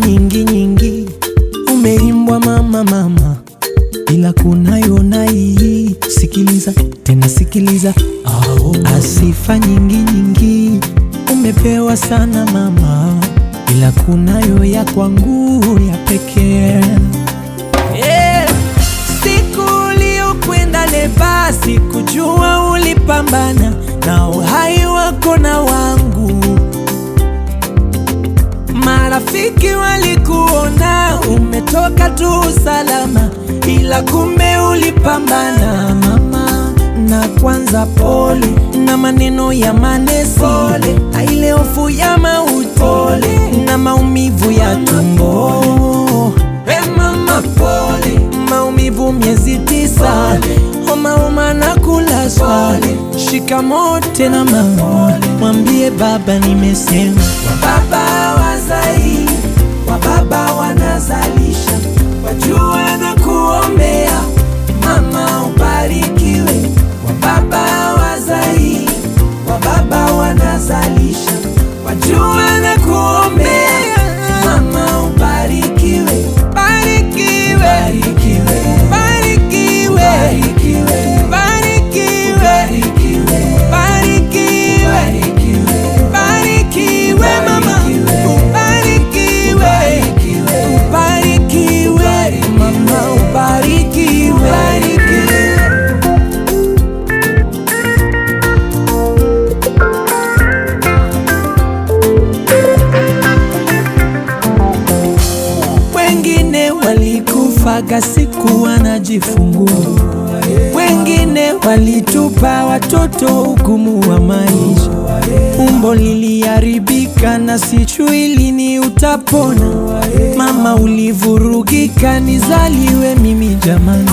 nyingi nyingi umeimbwa mama mama, ila kunayo na hii. Sikiliza tena sikiliza, asifa nyingi nyingi umepewa sana mama, ila kunayo ya kwangu ya pekee. Yeah. Siku uliokwenda leba, sikujua ulipambana na uhai wako na wangu. Marafiki walikuona umetoka tu salama, ila kumbe ulipambana mama. Na kwanza pole na maneno ya manesi, pole na ile hofu ya mauti, pole na maumivu ya tumbo. Hey mama pole, maumivu miezi tisa, homa homa na kulazwa. Shikamoo tena mama, mwambie baba nimesema. Wababa wazai, wababa wanazalisha, wajue na kuombea mama ubarikiwe. Wababa wazai, wababa wanazalisha, wajue na kuombea mama ubarikiwe. Barikiwe, barikiwe, barikiwe, barikiwe, barikiwe, barikiwe mama, ubarikiwe, ubarikiwe mama, ubarikiwe. Wengine walikufaga siku wanajifungua, wengine walitupa watoto ugumu wa maisha. Umbo liliharibika na sijui lini utapona. Mama ulivurugika, nizaliwe mimi jamani.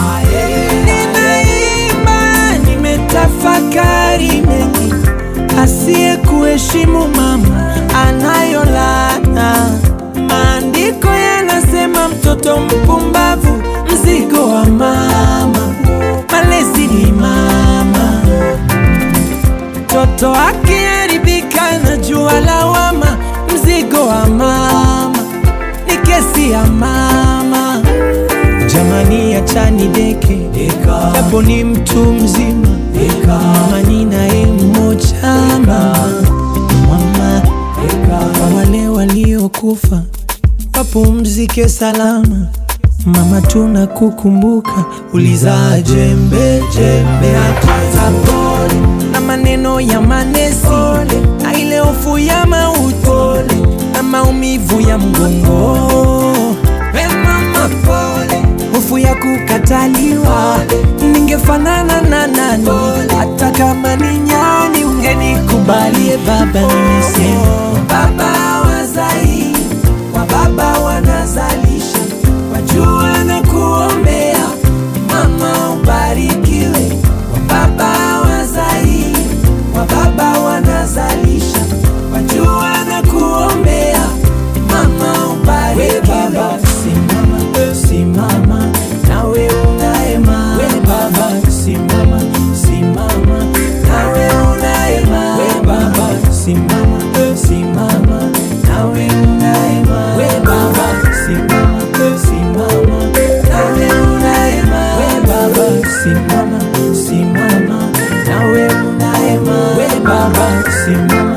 Ninaimba, nimetafakari mengi, asiye kuheshimu mama anayo laana. Maandiko yanasema mtoto mpumbavu mzigo wa mama, malezi ni mama. Mtoto akiharibika na jua lawama, mzigo wa mama ni kesi ya mama. Jamani, achani deke, japo ni mtu mzima, mama ni naye mmoja mama, mama kwa wale waliokufa wapumzike salama. Mama, tunakukumbuka, ulizaa jembe jembe, hata pole na maneno ya manesi, na ile hofu ya mauti na maumivu ya mgongo. We mama, pole, hofu ya kukataliwa, ningefanana na nani? Hata kama ni nyani, ungenikubalie baba, nimesema baba wazai wa baba wanazalisha, wajua na kuombea mama ubarikiwe. Wa baba wazai, wa baba wanazalisha, wajua na kuombea mama ubarikiwe. Baba simama, simama nawe unaema. We baba simama, simama nawe unaema. We baba simama, simama nawe unaema. We baba simama, simama nawe unaema. We baba simama, simama nawe unaema. We baba simama,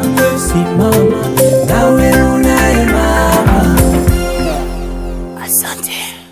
simama nawe unaema. Asante.